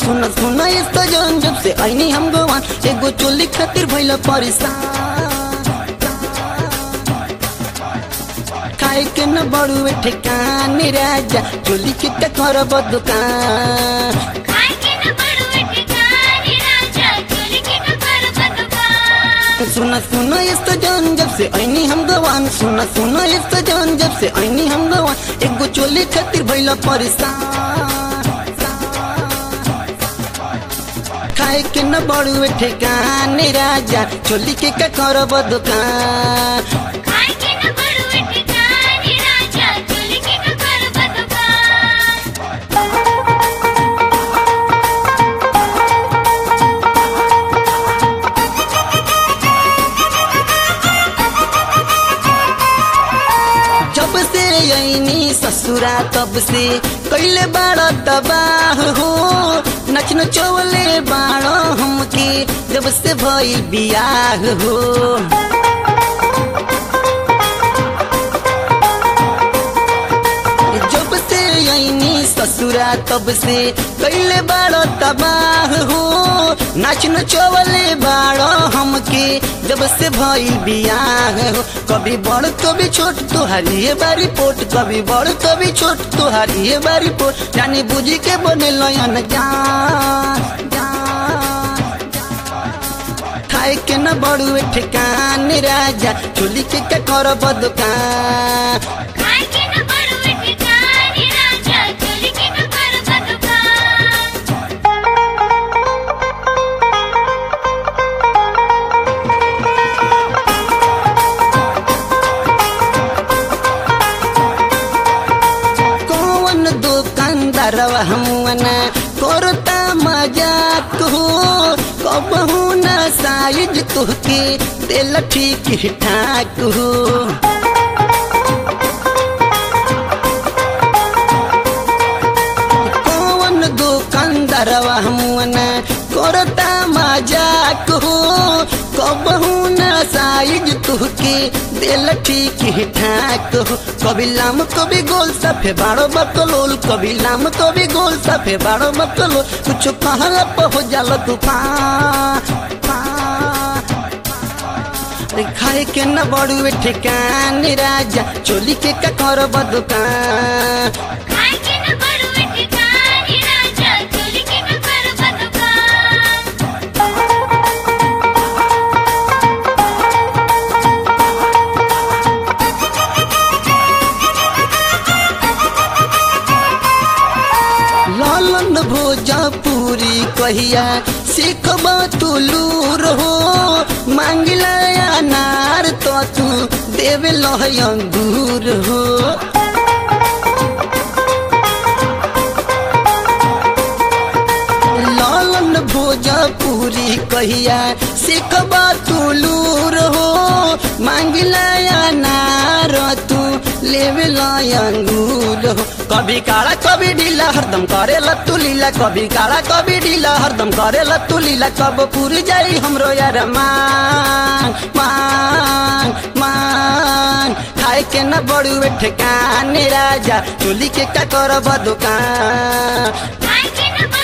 सुन सुन यस्तो जन जब से ऐनी हम गवान एगो चोली खातिर भइल परेशान खाए के न बड़ुए ठेकान राजा चोली के का करब दुकान खाए के न बड़ुए ठिकाने राजा चोली के न करब दुकान सुन सुन यस्तो जन जब से ऐनी हम गवान सुन सुन यस्तो जन जब से ऐनी हम गवान एगो चोली खातिर भइल परेशान खाए के न बड़ुए ठेकान राजा चोली के का करब दुकान खाए के न बड़ुए ठिकाने राजा चोली के न करब दुकान जब से ऐनी ससुरा तब से कैले बाड़ा तबाह हो नच नचौले बाड़ा हमके जब से भइल बियाह हो जब से ऐनी ससुरा तब से कैले बाड़ा तबाह हो नाच नचौले बाड़ा हमके जब से भइल बियाह हो कभी बड़ कभी छोट तुहारी ये बारी पोट कभी बड़ कभी छोट तुहारी ये बारी पोट जाने बुझी के बने लयन जान जान खाए के न बड़ुए ठेकान राजा चोली के का करब दुकान खाए के न बड़ुए ठिकाने राजा चोली के न करब दुकान कौन दुकानदार हमना करता मजाक हो कबहू न साइज तुहके दिल ठीक ठाक हो कौन दुकानदार हमना करता मजाक हो कबहू न साइज तुहके दिल ठीक ठाक हो कभी लाम कभी गोल सफे बाड़ो बकलोल कभी लाम कभी गोल सफे बाड़ो बकलोल कुछ कहला पर हो जाला तूफान अरे खाए के न बड़ुए ठेकान राजा चोली के का करब दुकान खाए के न बड़ुए ठिकाने राजा चोली के न करब दुकान लालन भोजपुरी कहिया सीखबा तू लूर हो मांगिला अनार तो तू देवे लह अंगूर हो लालन भोजपुरी कहिया सीखबा तू लूर हो मांगिला अनार तू लेवे अंगूर हो कभी काला कभी ढीला हरदम करे तू लीला कभी काला कभी ढीला हरदम करे तू लीला कब पूरी जाई हमरो यार मांग मांग मांग खाए के न बड़ुए ठेकान राजा चोली के का करब दुकान खाए के न